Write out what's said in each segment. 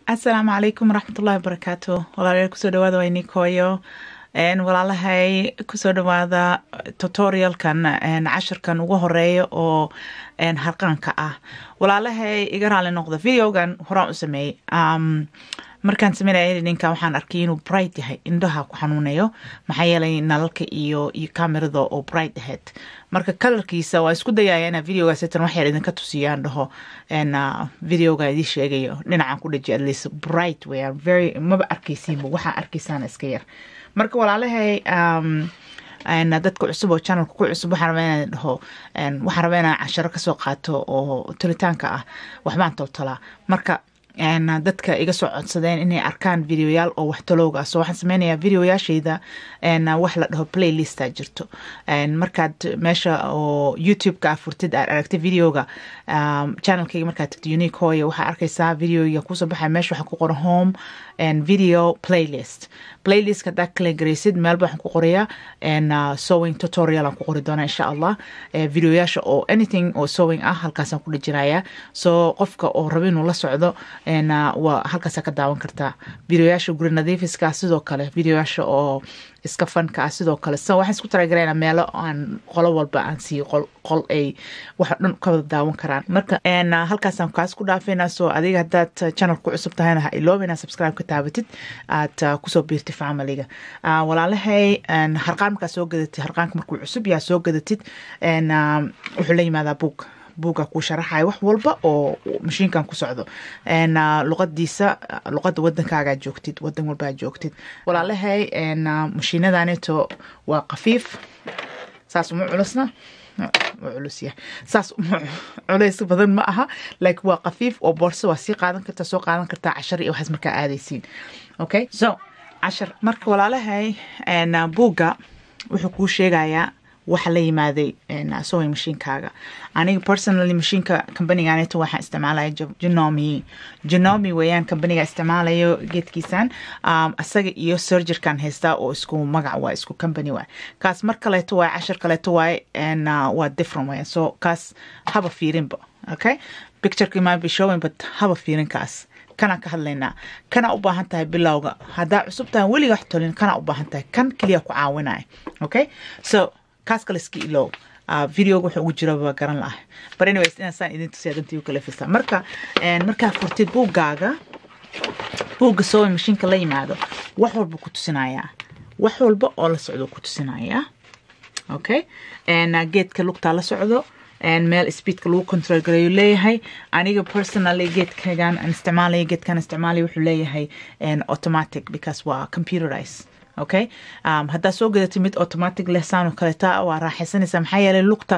asalaamu calaykum waraxmatullahi wabarakaatu walaalayaal kusoo dhawaada waa inikooyo walaalahay kusoo dhawaada tutorialkan cashirkan ugu horeeya oo harqaanka ah walaalahay iga raali noqda videogan horaan u sameeyey markaan sameynaya edininka waxaan arkay inuu bright yahay indhaha ku xanuunayo maxaa yeelay nalalka iyo iyo camerada oo bright ahayd marka kalarkiisa waa isku dayaya inaa videoga setan waxyar idinka tusiyaan dhaho videoga idii sheegayo dhinacan ku dhaji at least bright weyaan very maba arkaysiinba waxaa arkaysaana iska yar marka walaalahay dadka cusub oo channelka ku cusub waxaan rabaa inaan dhaho waxaan rabaa inaan casharo kasoo qaato oo tulitaanka ah waxbaan toltolaa marka dadka iga soo codsadeen inay arkaan videoyaal oo wax talowga ah so waxaan sameynayaa videoyaashayda wax la dhaho playlista jirto markaad meesha oo youtube-ka ah furtid aad aragtay videoga channelkayga markaad tagto unique hooya waxaa arkaysaa videoga kusoo baxaya meesha waxaa ku qoran home video playlist playlist hadaa kala garaysid meelba waxaan ku qorayaa sowing tutorial aan ku qori doonaa insha allah videoyaasha oo anything oo sowing ah halkaasaan ku dhajinayaa so qofka oo raba inuu la socdo waa halkaasaa ka daawan kartaa videoyaasha guri nadiifiska sidoo kale videoyaasha oo iska fanka ah sidoo kale so waxaan isku talagalana meelo aan qolo walba aan siiyo qol ay waxa dhan ka wada daawan karaan marka halkaasaan kaas ku dhaafayna so adiga haddaad channel ku cusub tahayna ha iloobina subscribe ka taabatid aad kusoo biirtid familiga walaalahay harqaan markaa soo gadatid harqaanka markuu cusub yaa soo gadatid wuxuu la yimaadaa buug buuga ku sharaxaya wax walba oo mashiinkan ku socdo luqadiisa luqada wadankaagaa joogtid wadan walbaa joogtid walaalahay mashiinadaneto waa kafiif saas uma culusna culusya saas culays badan ma aha laakiin waa kafiif oo boorso waa sii qaadan kartaa soo qaadan kartaa cashar iyo waxaas markaa aadaysiin okay so cashar marka walaalahay buugga wuxuu kuu sheegayaa waxa la yimaaday sowing mashiinkaaga aniga personally mashiinka companiganeto waxaan isticmaalaya genomi genomi weeyaan companiga isticmaalayo geedkiisan isaga iyo surgerkan haystaa oo isku magac waa isku company waay kaas mar kaleeto waay cashar kaleeto waay waa different weeyaan so kaas haba fiirinba okay pictureki might be showing but haba fiirin kaas kanaan ka hadlaynaa kana u baahan tahay bilowga haddaa cusub tahay weliga wax tolin kana u baahan tahay kan keliya ku caawinaya okay so kaas kale iska ilow videoga wuxuu ugu jira waa garan lahay but anyways inaasaan idin tusiya dantii u kala fisa marka markaa furtid buuggaaga buugga sowing mashiinka la yimaado wax walba ku tusinayaa wax walba oo la socdo ku tusinayaa okay geedka lugtaa la socdo meel speedka lagu control garayo leeyahay aniga personally geedkagan aan isticmaalaya geedkan isticmaalaya wuxuu leeyahay automatic because waa computerized okay um, haddaa soo gadatay mid automatic lehsaan oo kaleeta waa raaxaysanaysaa maxaa yeelay lugta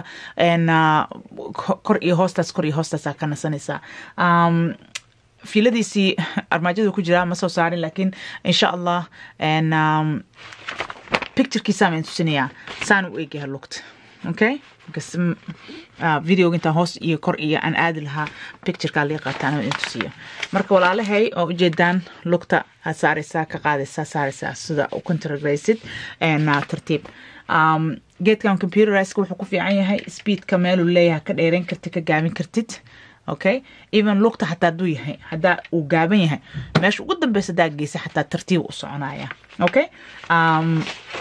kor iyo hoostaas kor iyo hoostaasaa ka nasanaysaa um, fiiladiisii armaajada ku jiraa ma soo saarin laakiin insha allah um, picturekiisaa maan tusinayaa saan u eegyahay lugta okay because uh, videoga intaan hoos iyo kor iyo aan aadi lahaa picturekaa lii qaataan in tusiyo marka walaalahay oo ujeedaan lugta aad saaraysaa ka qaadaysaa saaraysaa sida u controlraysid tartiib um, geedkan computerizeka wuxuu ku fiican yahay speedka meeluu leeyahay ka dheereyn kartid ka gaabin kartid okay even lugta xataa hadduu yahay haddaa uu gaaban yahay meesha ugu dambeysa hadaa geysa xataa tartiib u soconaya okay um,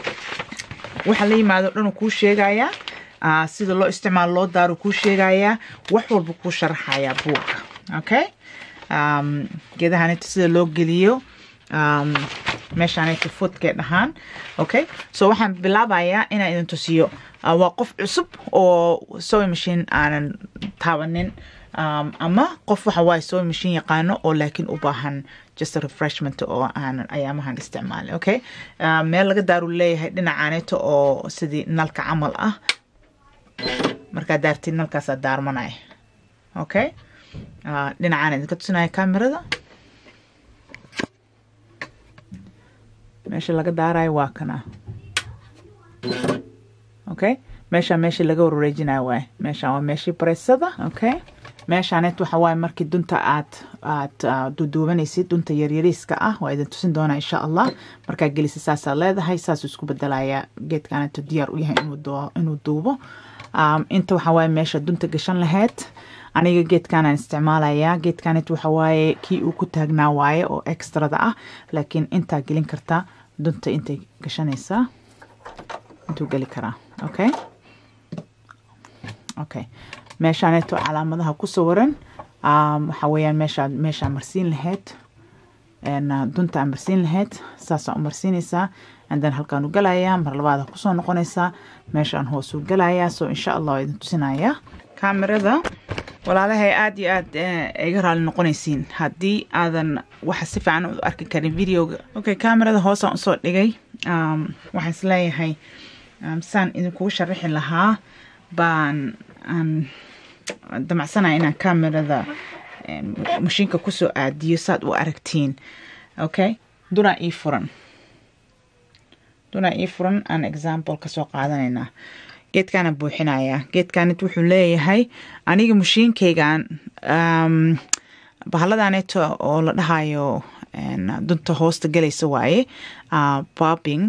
waxa la yimaado dhanuu kuu sheegayaa sida loo isticmaalo loo daaru kuu sheegayaa wax walba kuu sharaxayaa buugga okay geedahanita sida loo geliyo meeshaanayta foodkee dhahaan okay so waxaan bilaabayaa inaan idin tusiyo waa qof cusub oo sowing machine aanan taabanin ama qof waxa waaye sowing machine yaqaano oo laakiin u baahan just a refreshment oo aanan ayaamahan isticmaalin okay meel laga daaru leeyahay dhinacaaneeto oo sidii nalka camal ah markaa daartid nalkaasaa daarmanaya okay dhinacaan idinka tusinaya camerada meesha laga daarayo waa kana okay meeshaa meeshii laga warwareejinayo waay meeshaan waa meeshii bareysada okay meeshaaneet waxa waaye markii dunta aad aad duduubanaysid dunta yaryariiska ah waa idin tusin doonaa insha allah markaa gelisa saasaa leedahay saasuu isku bedelayaa geedkaaneeto diyaar u yahay inuu duubo inta waxaa waaye meesha dunta gashan lahayd aniga geedkanaan isticmaalayaa geedkanet waxa waaye kii uu ku taagnaa waaye oo extrada ah laakiin intaa gelin kartaa dunta intay gashanaysaa intuu geli karaa okay okay meeshaaneeto calaamadaha ku sawiran waxaa weeyaan meeshaa meeshaa marsiin lahayd dunta aa marsiin lahayd saasaa u marsiinaysaa andan halkaan u galayaa mar labaada kusoo noqonaysaa meeshaan hoos u galayaa so insha allah waa idin tusinayaa kaamirada walaalahay aada iyo aad iga raali noqonaysiin haddii aadan waxa si fiican u arki karin videoga okay kaamirada hoosaan usoo dhigay waxaan isleeyahay saan idinkugu sharaxi lahaa baan aan damacsanaya inaan kaamirada mashiinka kusoo aadiyo saad u aragtiin okay dunaa ii furan dunaa ii furan aan example kasoo qaadanaynaa geedkaana buuxinayaa geedkanit wuxuu leeyahay aniga mashiinkaygan bahaladaneeto oo la dhahayo dunta hoosta galaysa waaye bobbing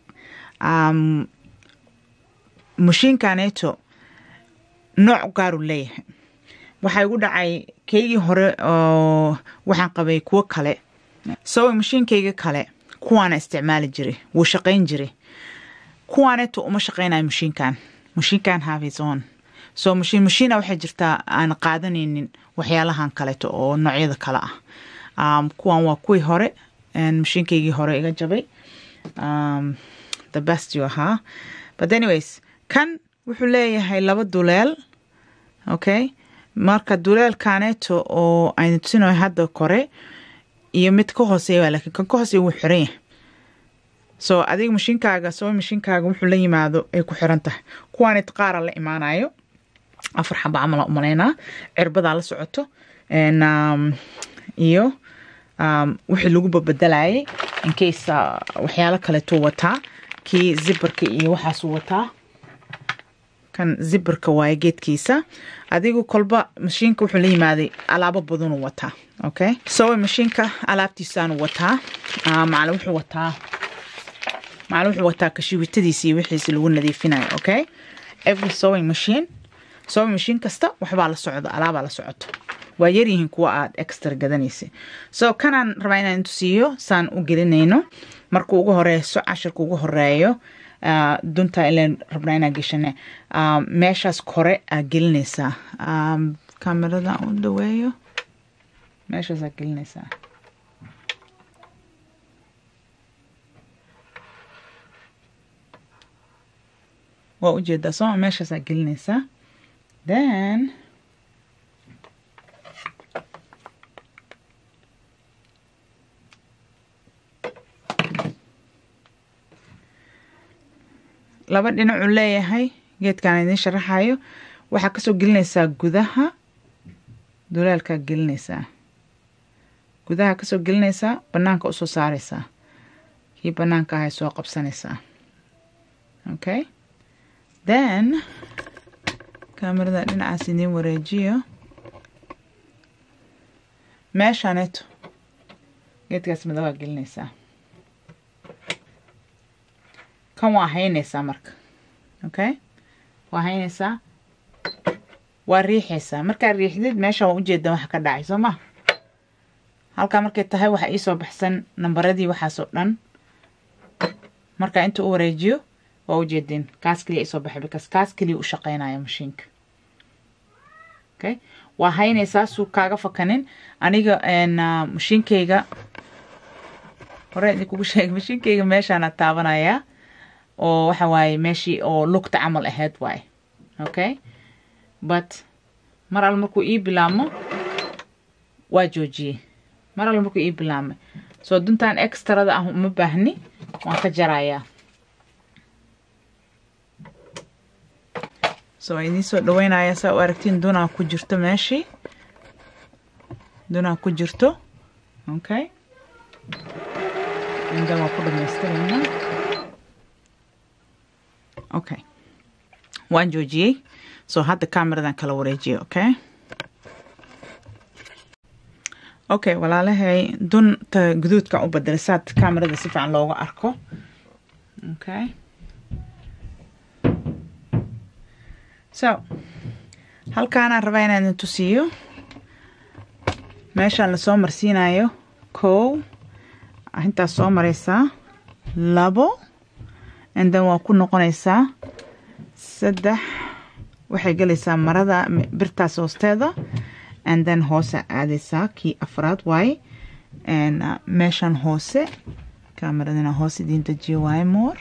mashiinkaneeto nooc gaaru leeyahay waxaa igu dhacay keygii hore oo waxaan qabay kuwo kale sowa mashiinkayga kale kuwaana isticmaali jiray wuu shaqayn jiray kuwaaneeto uma shaqaynayo mashiinkan mashiinkan havison so mashiin mashiina waxay jirtaa aan qaadanaynin waxyaalahan kaleeto oo noocyada kale ah kuwan waa kuwii hore mashiinkaygii hore iga jabay the best you ahaa but anyways kan wuxuu leeyahay laba duleel okay marka duleelkaneeto oo aynu tusinayo hadda kore iyo mid ka hooseeya lakiin kan ka hooseeya wuu xiran yahay so adiga mashiinkaaga soo mashiinkaaga wuxuu la yimaado ay ku xiran tahay kuwaanit qaara la imaanayo afar xaba camala umalaynaa cirbadaa la socoto iyo wixii lagu babedelayay incase waxyaalo kaleetuu wataa kii zibarka iyo waxaasuu wataa kan zibarka waaye geedkiisa adigu kolba mashiinka wuxuu la yimaaday alaabo badanuu wataa okay sowa mashiinka alaabtiisaanu wataa macala wuxuu wataa macala wuxuu wataa kashiwitadiisi iyo wixiisi lagu nadiifinayo okay every sewing machine sewing machine kasta waxbaa la socdo alaabaa la socoto waa yaryihiin kuwa aad extra gadanaysa so kanaan rabaa inaan tusiiyo saan u gelinayno markuu ugu horeyso cashirka ugu horeeyo dunta ilan rabnaa inaa geshane meeshaas kore aa gelinaysaa kamerada u dhaweeyo meeshaasaa gelinaysaa waa ujeedaa sooma meeshaasaa gelinaysaa then laba dhinacuu leeyahay geedkaan idiin sharaxayo waxaa kasoo gelinaysaa gudaha dulaalkaa gelinaysaa gudaha kasoo gelinaysaa banaanka usoo saaraysaa kii banaanka ahay soo qabsanaysaa okay then kamerada dhinacaas idiin wareejiyo meeshaaneeto geedkaas madabaa gelinaysaa kan waa haynaysaa marka okay waa haynaysaa waa riixaysaa markaa riixdid meesha waa ujeeda waxa ka dhacay soo ma halkaa markay tahay waxaa iisoo baxsan nambaradii waxaasoo dhan markaa inta u wareejiyo waa ujeedin kaas keliya isoo baxay because kaas keliya u shaqeynaya mashiinka okay waa haynaysaa suu kaaga fakanin aniga mashiinkayga hore idinkugu sheegay mashiinkayga meeshaana taabanayaa oo waxa waaye meeshii oo lugta camal ahayd waaye okay but mar al markuu ii bilaabmo waa joojiyey mar al markuu ii bilaabmay soo duntan extrada ah uma baahni waan ka jarayaa so waa idiin soo dhaweynayaa saa u aragtiin dunaa ku jirto meeshii dunaa ku jirto okay inda waa ku dhamaystiraynaa okay waan joojiyey so hadda cameradan kala wareejiyay okay okay walaalahay dunta guduudkan u bedelay saad camerada si fiican looga arko okay so halkaanaan rabaa inaan idin tusiyo meeshaan lasoo marsiinayo kow intaas soo maraysaa labo and then waa ku noqonaysaa saddex waxay gelaysaa marada birtaas hoosteeda and then hoose aadaysaa kii afraad waaye meeshan hoose kamaradina hoose idiin dejiyo waaye moor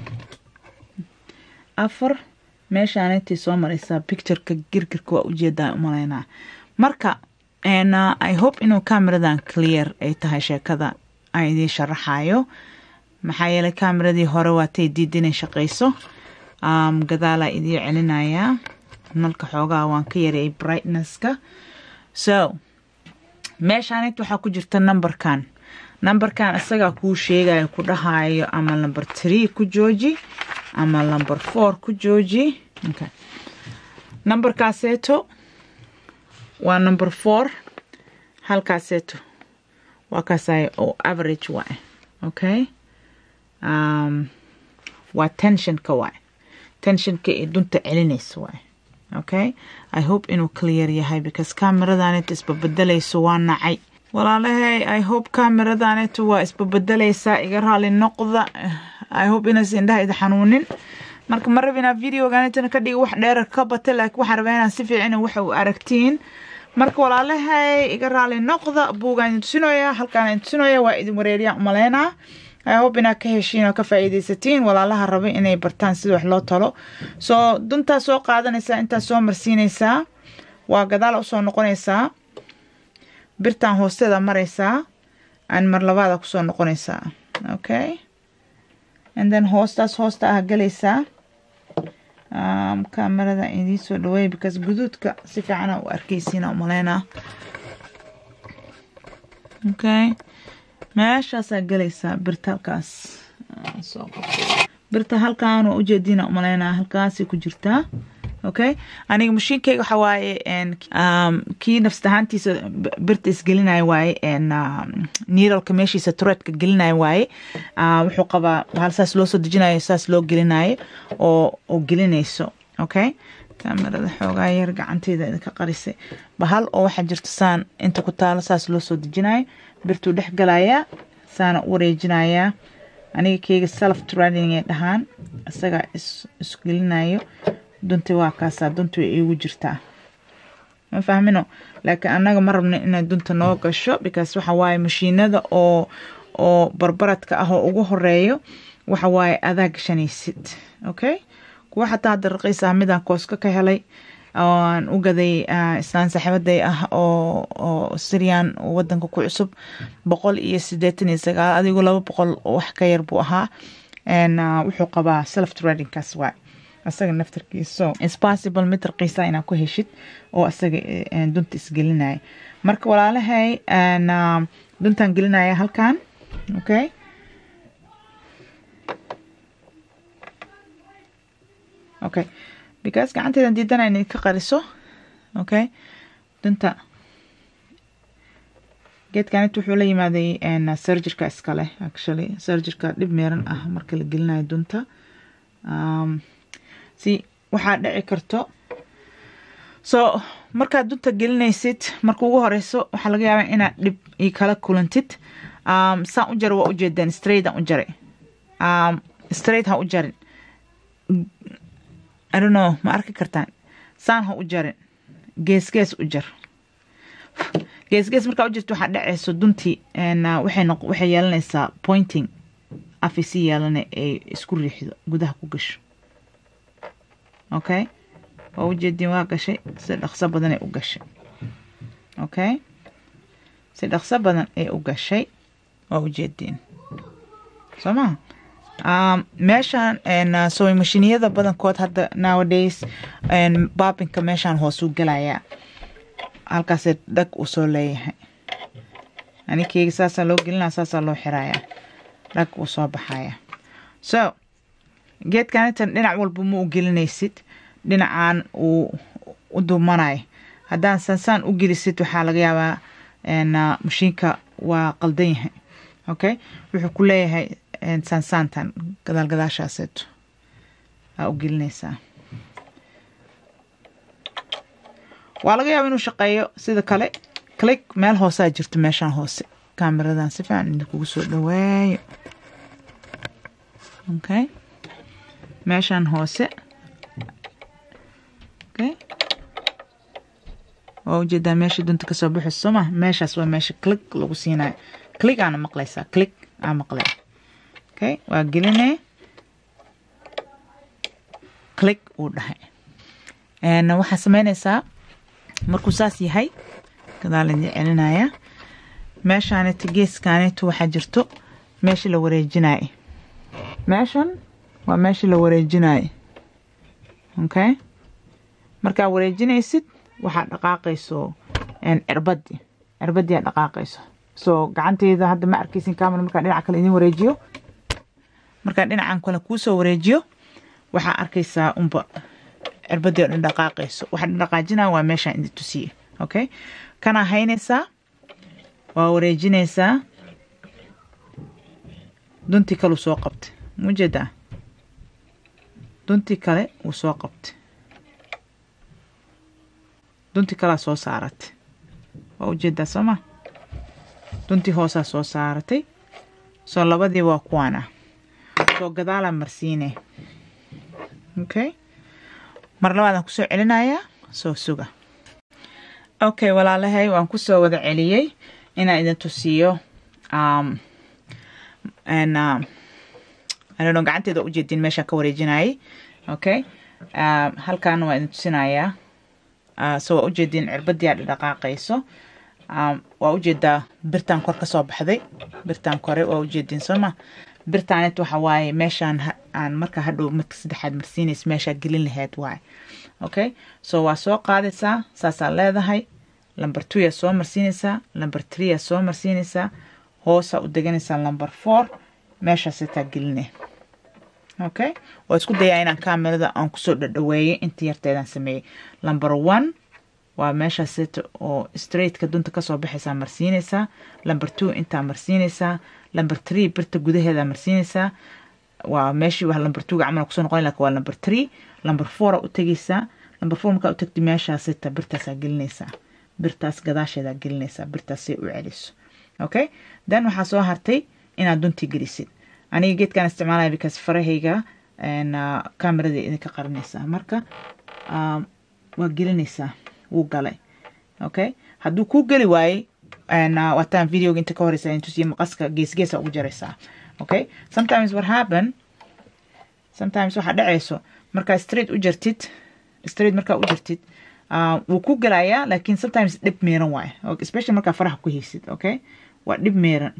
afar meeshaan intii soo maraysaa pictureka girgirka waa ujeedaa umalaynaa marka i hope inuu cameradan clear ay tahay sheekada aan idiin sharaxayo maxaa yeelay cameradii hore waatay diid inay shaqayso gadaalaa idiin celinayaa nalka xoogaa waan ka yareeyay brightnesska so meeshaanit waxaa ku jirta numberkan numberkan isagaa kuu sheegayo ku dhahayo ama number tree ku jooji ama number four ku jooji okay. numberkaaseeto waa number four halkaaseeto waa kaasay oo average waay okay um, waa tensionka waay tensionka ee dunta celinaysa waay okay i hope inuu clear yahay because cameradanit isbabedelayso waa nacay walaalahay i hope cameradanit waa isbabedelaysaa iga raali noqda i hope inays indhaha ida xanuunin marka ma rab inaa videoganitana ka dhiga wax dheerar ka bata laakiin waxaan rabaa inaan si fiican waxa u aragtiin marka walaalahay iga raali noqda buugaan idin tusinooya halkaan idin tusinooya waa idin wareeriyaan umaleynaa i hope inaad ka heshiin oo ka faa'iidaysatiin walaalaha raba inay bartaan sida wax loo talo soo duntaa soo qaadanaysaa intaa soo marsiinaysaa waa gadaal usoo noqonaysaa birtaan hoosteeda maraysaa aan mar labaada kusoo noqonaysaa okay and then hoostaas hoosta ah galaysaa um, kamerada idiin soo dhaweey because guduudka si fiicana u arkaysiina umaleynaa okay meeshaasaa galaysaa birta halkaas soo qabto birta halkaan waa ujeediina umaleynaa halkaasay ku jirtaa okay aniga mashiinkeyga waxa waaye kii nafsad ahaantiisa birta isgelinaya waaye niiralka meeshiisa tureedka gelinaya waaye wuxuu qabaa hal saas loo soo dejinayo saas loo gelinayo oo oo gelinayso okay kamerada xoogaa yar gacanteyda idinka qarisay bahal oo waxaa jirta saan inta ku taalo saas loo soo dejinayo birtuu dhex galayaa saana u wareejinayaa aniga keyga self trading ay dhahaan isagaa isgelinayo dunta waa kaasaa dunta way iigu jirtaa ma fahmino laakiin annaga ma rabno inay dunta noo gasho because waxa waaye mashiinada oo oo barbaradka ah oo ugu horeeyo waxa waaye adaa gashanaysid okay kuwa xataa hadda raqiis ah midaan kooska ka helay aan u gaday islaan saaxiibaday ah oo oo syrian wadanka ku cusub boqol iyo sideetan iyo sagaal adigu laba boqol wax ka yar buu ahaa wuxuu qabaa self tradingkaas waay asaga naftarkiiso ispossible mid raqiisa inaa ku heshid oo asaga dunta isgelinaya marka walaalahay duntaan gelinaya halkan okay okay because gacanteedan diidana inay ka qariso okay dunta geedkanit wuxuu la yimaaday surgirka iskale actually surgirka dhib meeran ah marka la gelinayo dunta si waxaa dhici karto so markaad dunta gelinaysid marka ugu horeyso waxaa laga yaabaa inaad dhib io kala kulantid saan u jara waa ujeedeen straight aan u jaray straight ha u jarin I don't know ma arki kartaan saan ha u jarin gees gees u jar gees gees markaa u jirto waxaa dhacayso duntii waxay noq waxay yeelanaysaa pointing afisi yeelana ay isku riixdo gudaha ku gasho okay waa ujeediin waa gashay si dhaqso badan ay u gashay okay si dhaqso badan ay u gashay waa ujeediin soo maha meeshaan sowing mashiiniyada badankood hadda nowadays baabinka meeshaan hoosuu galayaa halkaasee dhag uu soo leeyahay anikeyga saasaa loo gelinaa saasaa loo xirayaa dhag uu soo baxaya so geedkan intan dhinac walba ma u gelinaysid dhinacaan uu u dumanayo haddaan sansaan u gelisid waxaa laga yaabaa mashiinka waa qaldan yahay okay wuxuu ku leeyahay saansaantan gadaal gadaashaaseeto aa u gelinaysaa waa laga yaaba inuu shaqeeyo sida kale click meel hoosaa jirto meeshaan hoose kaamiradan si fiican idinkugu soo dhawaayo okay meeshaan hoose okay waa ujeedaa meesha dunta kasoo baxayso soo ma meeshaas waa meesha click lagu siinayo click aana maqlaysaa click aa maqlay okay waa gelinee click uu dhahay waxaa sameynaysaa markuu saas yahay gadaal idin celinaya meeshaanita geeskaanita waxaa jirto meesha la wareejinaye meeshan waa meesha la wareejinaye okay markaa wareejinaysid waxaa dhaqaaqayso cirbadii cirbadii aa dhaqaaqayso so gacanteyda hadda ma arkeysin camera markaa dhinaca kale idin wareejiyo markaa dhinacan kale kuusoo wareejiyo waxaa arkaysaa unba cirbadii oo dhan dhaqaaqayso waxa dhaqaajinaya waa meeshaan idin tusiye okay kanaa haynaysaa waa wareejinaysaa duntii kale uu soo qabtay mujeedaa duntii kale uu soo qabtay duntii kalea soo saaratay waa ujeedaa sooma duntii hoosaa soo saaratay soo labadii waa kuwaana soo gadaalaa marsiine okay mar labaadaan kusoo celinayaa soo suga okay walaalahay waan kusoo wada celiyey inaan idin tusiyo ano gacanteeda waa ujeedin meeshaan ka wareejinayay okay halkaana waa idin tusinayaa so waa ujeedin cirbadii aa dhaqaaqayso waa ujeedaa birtaan kor ka soo baxday birtaan kore waa ujeedin sooma birtaanet waxa waaye meeshaan aan marka hadhow marka saddexaad marsiinays meeshaa gelin lahayd waaye okay so waa soo qaadaysaa saasaa leedahay number two yaa soo marsiinaysaa number three yaa soo marsiinaysaa hoosaa u deganaysaa number four meeshaasetaa geline okay waa isku dayaa inaan kamerada aan kusoo dhadhaweeyey inta yarteedaan sameeyey number one waa meeshaaseta oo straightka dunta kasoo baxaysaa marsiinaysaa number two intaa marsiinaysaa number three birta gudaheeda marsiinaysaa waa meeshii waa number twoga camal kusoo noqon lakin waa number three number four u tegaysaa number four markaa u tagti meeshaaseta birtaasaa gelinaysaa birtaas gadaasheedaa gelinaysaa birtaasay u celiso okay then waxaa soo hartay inaad duntii gelisid aniga geedkaan isticmaalaya because farahayga kamerada idinka qarinaysaa marka waa gelinaysaa wuu galay okay hadduu kuu geli waayey waataan videoga inta ka horeysa intusiyo maqaska geesgeesa ugu jaraysaa okay sometimes what happen sometimes waxaa dhacayso markaa straight u jartid straight markaa u jartid wuu ku gelayaa laakiin sometimes dhib meeran waaye especially markaa faraha ku haysid okay waa dhib meeran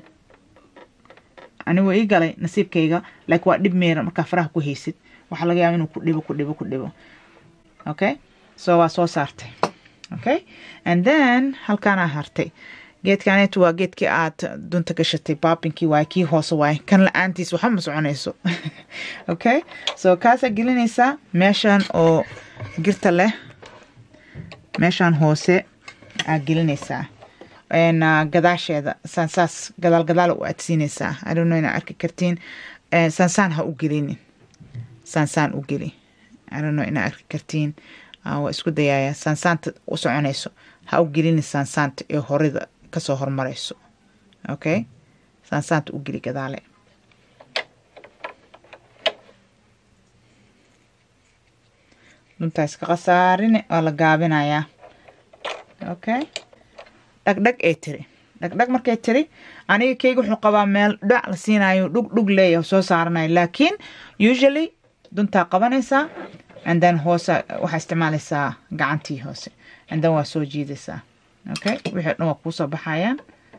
anigu ii galay nasiibkayga laakiin waa dhib meeran markaa faraha ku haysid waxaa laga yaaba inuu ku dhibo ku dhibo ku dhibo okay so waa soo saartay okay and then halkaanaa hartay geedkaneetu waa geedkii aad dunta gashatay baabinkii waaye kii hoose waaye kan la-aantiis waxa ma soconayso okay so kaasaa gelinaysaa meeshan oo girta leh meeshaan hoose aa gelinaysaa gadaasheeda saansaas gadaal gadaal u aadsiinaysaa adhono inaa arki kartiin saansaan ha u gelinin saansaan u geli adhono inaa arki kartiin waa isku dayaaya saansaanta u soconayso ha u gelini saansaanta ee horida kasoo hormarayso okay saansaanta u geli gadaale duntaa iska khasaarin waa la gaabinayaa okay dhagdhag ee tiri dhagdhag markay tiri aniga keyga wuxuu qabaa meel dhac la siinayo dhug dhug leeyahay soo saaranayo laakiin usually duntaa qabanaysaa and then hoose waxaa isticmaalaysaa gacantii hoose and then waa soo jiidaysaa okay wixii dhan waa kuusoo baxayaan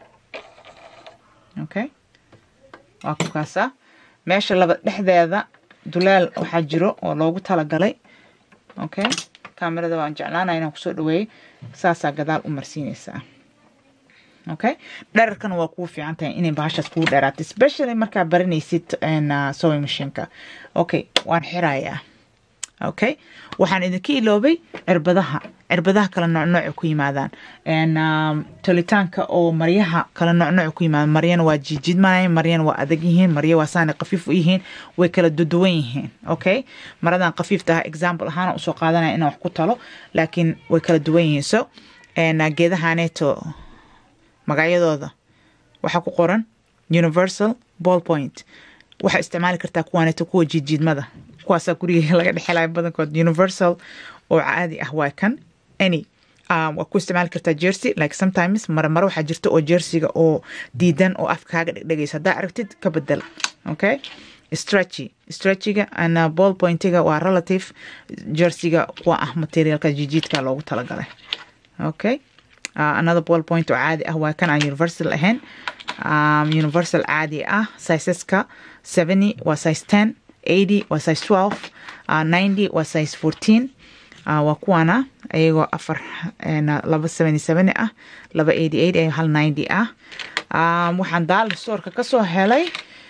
okay waa ku kaasaa meesha laba dhexdeeda dulaal waxaa jiro oo loogu talagalay okay kamerada waan jeclaanaya inaan kusoo dhaweeyey saasaa gadaal u marsiinaysaa okay dherarkana waa kuu fiican tahay inay bahashaas kuu dheeraato especially markaa baranaysid sewing machineka okay waan xirayaa okay waxaan idinka iloobay cirbadaha cirbadaha kala noocnooc ku yimaadaan tolitaanka oo maryaha kala noocnooc ku yimaadaan maryana waa jiijidmanay maryana waa adag yihiin marya waa saana qafiif u yihiin way kala duduwan yihiin okay maradan qafiifta ah example ahaan usoo qaadanaya inaan wax ku talo laakiin way kala duwan yihiin so geedahaneeto magacyadooda waxaa ku qoran universal ball point waxaa isticmaali kartaa kuwaaneeto kuwa jiidjiidmada kuwaasaa guriga laga dhexelayo badankood universal oo caadi ah waa kan any waa ku isticmaali kartaa jersey like sometimes marmaro waxaa jirta oo jersiga oo diidan oo afka kaaga dhegdhegaysa haddaa aragtid ka bedel okay stretchy stretchiga and ball pointiga waa relative jersiga kuwa ah materialka jijiidka loogu talagalay okay uh, another ball point oo caadi ah waa kan aan universal ahayn um, universal caadi ah sizeska 70 waa size 10 80 waa size 12 uh, 90 waa size 14 uh, waa kuwana ayagoo afar laba seventy seven ah laba eighty eight iyo hal ninety ah um, waxaan daal stoorka kasoo helay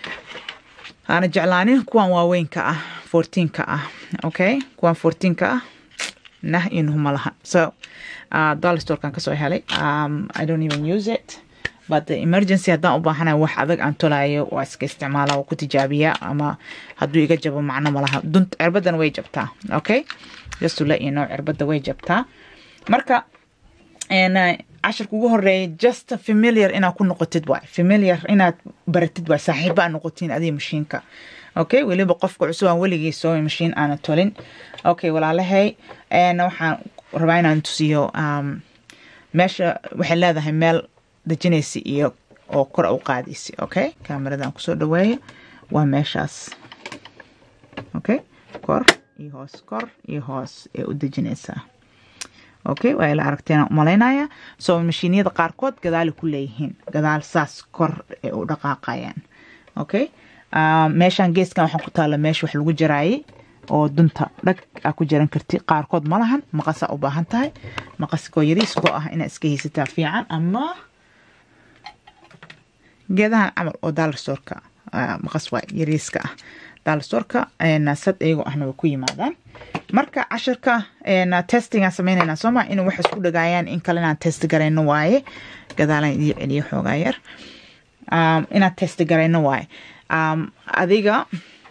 aana jeclaanin kuwan waaweynka ah fourteenka ah okay kuwan fourteenka ah nah inuhuma laha so uh, dollar storekan kasoo helay um, i don't even use it but the emergency haddaan u baahanayo wax adag aan tolayo waa iska isticmaala waa ku tijaabiyaa ama hadduu iga jabo macno malaha dunt cirbadan way jabtaa okay just to let you know cirbada way jabtaa marka cashirka ugu horeeya just familiar inaad ku noqotid waay familiar inaad baratid waay saaxiiba aad noqotiin adiga mashiinka okay weliba qofka cusub aan weligii soo mashiin aana tolin okay walaalahay waxaan rabaa inaan tusiyo meesha waxay leedahay meel dejinaysa iyo oo kor u qaadaysa okay kaameradan kusoo dhaweeyo waa meeshaas okay kor iyo hoos kor iyo hoos ee u dejinaysaa okay waa ila aragteen umalaynaya so mashiiniyada qaarkood gadaali ku leeyihiin gadaal saas kor ee u dhaqaaqayaan okay meeshan geeskan waxaa ku taala meesha wax lagu jaraayay oo dunta dhag aa ku jaran karti qaarkood ma lahan maqasaa u baahan tahay maqaskoo yariiskoo ah inaad iska haysataa fiican ama geedahan camal oo dollar storeka maqas waa yariiska ah dollar storeka sad iyagoo ahna way ku yimaadaan marka cashirka testing aan sameynayna sooma inuu wax isku dhagaayaan in kale inaan test garayno waaye gadaalan idii celiyo xoogaa yar inaan test garayno waaye adiga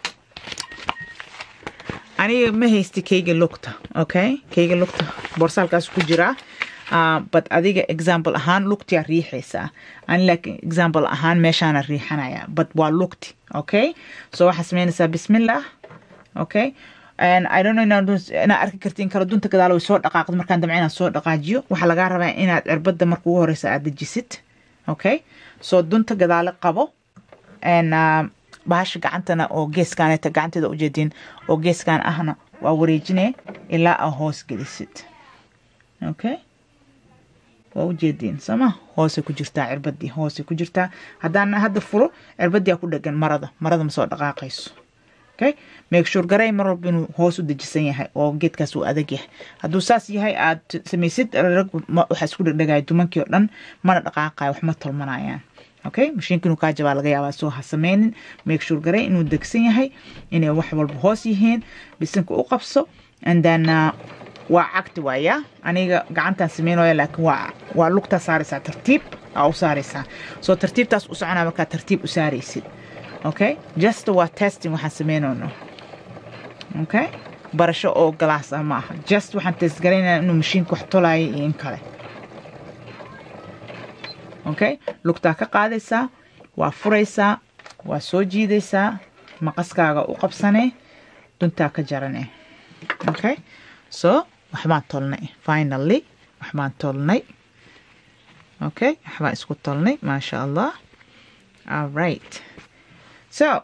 aniga ma haysti kayga lugta okay kayga lugta boorsaalkaas ku jiraa Uh, but adiga example ahaan lugtiyaa riixaysaa ani laakiin example ahaan meeshaana riixanaya but waa lugti okay so waxaa sameynaysaa bismillah okay and I don't know inaad arki kartiin kala dunta gadaal way soo dhaqaaqda markaan damca inaad soo dhaqaajiyo waxaa lagaa rabaa inaad cirbada marka ugu horeysa aad dejisid okay so dunta gadaale qabo and uh, bahasha gacantana oo geeskaaneta gacanteeda ujeedin oo geeskaan ahna waa wareejine ilaa aa hoos gelisid okay waa ujeediin sooma hoosay ku jirtaa cirbadii hoosay ku jirtaa haddaan hadda furo cirbadiyaa ku dhegan marada marada ma soo dhaqaaqayso okay make sure garay mar walba inuu hoos u dejisan yahay oo geedkaas uu adag yahay hadduu saas yahay aad samaysid rag waxaa isku dhegdhegaya dumankii oo dhan mana dhaqaaqayo wax ma tolmanayaan okay mashiinka inuu kaa jabaa laga yaabaa soo ha sameynin make sure garay inuu degsan yahay inay wax walba hoos yihiin bisinka u qabso and then uh, waa cagti waaya aniga gacantaan sameynaya laakiin waa waa lugtaa saaraysaa tartiib aa u saaraysaa soo tartiibtaas u soconaa markaa tartiib u saaraysid okay just waa testing waxaan sameynayno okay barasho oo galaas ah ma aha just waxaan test garaynaya inuu mashiinka wax tolaayo iyo in kale okay lugtaa ka qaadaysaa waa furaysaa waa soo jiidaysaa maqaskaaga u qabsanee duntaa ka jarane okay so waxbaan tolnay finally waxbaan tolnay okay waxbaan isku tolnay maasha allah alright so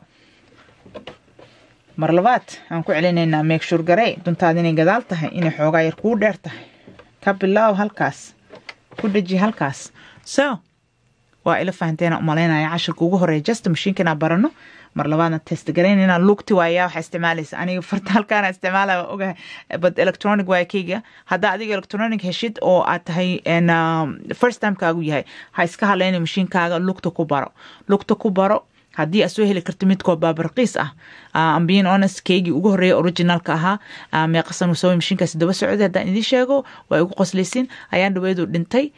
mar labaad aan ku celinaynaa make sure garey duntaada inay gadaal tahay inay xoogaa yar kuu dheer tahay ka bilaaw halkaas ku dheji halkaas so waa ila fahanteena umalaynaya cashirka ugu horeeya just mashiinka inaan barano mar labaadna test garaynayna lugti waayaa waxaa isticmaalaysa aniga farta halkaana isticmaalaya waa ogahay but electronic waaya keyga haddaa adiga electronic heshid oo aad tahay first timekaagu yahay ha iska haleyna mashiinkaaga lugta ku baro lugta ku baro haddii aad soo heli karto midkoo baabarqiis ah ambiin honest keygii ugu horreeya originalka ahaa meeqasan soo mashiinkaasi daba socday haddaan idiin sheego waa igu qoslaysin ayaan dhaweedu dhintay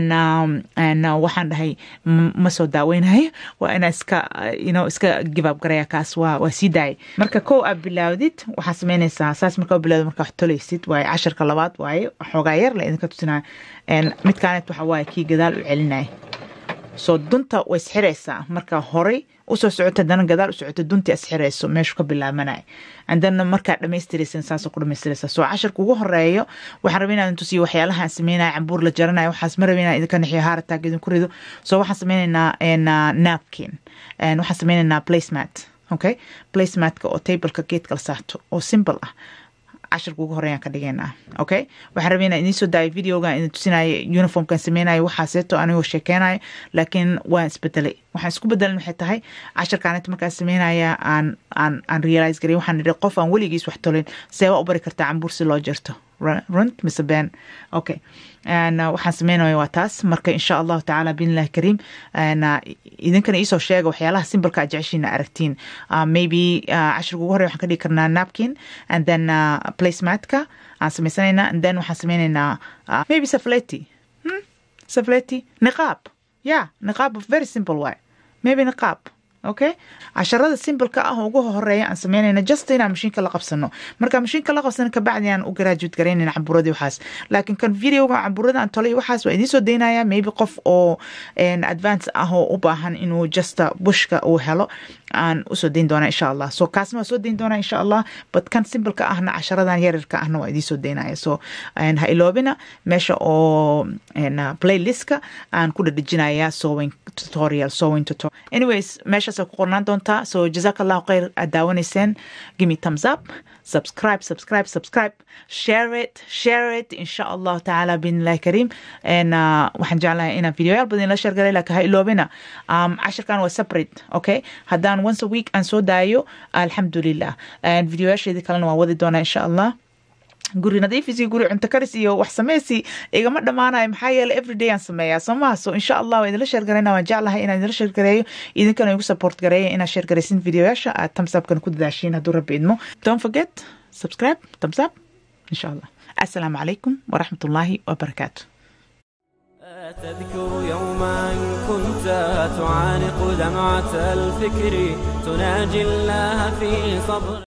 waxaan dhahay ma soo daaweynayo waa inaa iska ino iska gibaab garaya kaas waa waa sii daayay marka kow aad bilaawdid waxaa sameynaysaa saas markaa bilaawdid markaa wax tolaysid waaye casharka labaad waaye xoogaa yar la idinka tusinaya midkaanet waxa waaye kii gadaal u celinaya soo dunta way isxiraysaa marka horey usoo socota haddana gadaal u socota duntii isxirayso meeshu ka bilaabanaya andana markaa dhamaystiraysan saasoo ku dhamaystiraysa soo casharka ugu horeeyo waxaan rabay inaan tusiyo waxyaalaha aan sameynaya cambuur la jaranayo waxaas ma rabay inaan idinka nixiyo haarataag idinku rido soo waxaan sameynaynaa napkin waxaan sameynaynaa placemat okay placematka oo tableka geedka la saarto oo simple ah casharka ugu horeeyaan ka dhigaynaa okay waxaan rabay inaan idiin soo daayo videoga idin tusinaayo uniformkan sameynayo waxaaseeto anigoo sheekeynayo laakiin waan isbedelay waxaan isku bedelan waxay tahay casharkaanita markaan sameynaya aan aan aan realize garay waxaan idhi qof aan weligiis wax tolin see waa u bari kartaa cambuur si loo jarto runt mise been okay waxaan sameynaya waa taas marka insha allahu tacaala biidnillahi kariim idinkana iisoo sheega waxyaalaha simbalka aad jeceshiina aragtiin maybe cashirka ugu horey waxaan ka dhigi karnaa napkin and then placematka aan sameysanaynaa and then waxaan sameynaynaa maybe safleti safleti niqaab yeah niqaab very simple way maybe niqaab okay casharada simbalka ah ugu horeeya aan sameynayna just inaan mashiinka la qabsano marka mashiinka la qabsano kabacdi aan u graduate garaynayna cambuuradii waxaas laakiin kan videoga cambuurada aan tolay waxaas waa idiin soo daynaya maybe qof oo advance ah oo u baahan inuu just bushka uu helo aan usoo dayn doonaa insha allah so kaasna waa soo dayn doonaa insha allah but kan simbalka ahna casharadan yaryarka ahna waa idiin soo daynaya so ha iloobina meesha oo playlistka aan ku dhadhejinaya sewing tutorial sewing tutorial anyways meeshaas ku qornaan doontaa so jazaak allahu khayr aad daawanayseen give me thumbs up subscribe subscribe subscribe share it share it insha allahu tacaala biidnillahi kariim waxaan jeclahay inaan videoyaal badan la sheergalay laakiin ha iloobina cashirkan waa separate okay haddaan once a week aan soo daayo alxamdulilah videoyaasheedii kalena waan wadi doonaa insha allah guri nadiifis iyo guri cunto karis iyo wax sameysi igama dhammaanayo maxaa yeele everyday aan sameeyaa soo maha so insha allah waa idinla sheergarayna waan jeclahay inaan idinla sheergareeyo idinkana igu support gareeya inaad sheergaraysin videoyaasha aad tamsabkana ku dadaashiin hadduu rabbi idmo don't forget subscribe thumbs up insha allah assalaamu calaykum waraxmat ullaahi wabarakaatu تذكر يوما كنت تعانق دمعة الفكر تناجي الله في صبر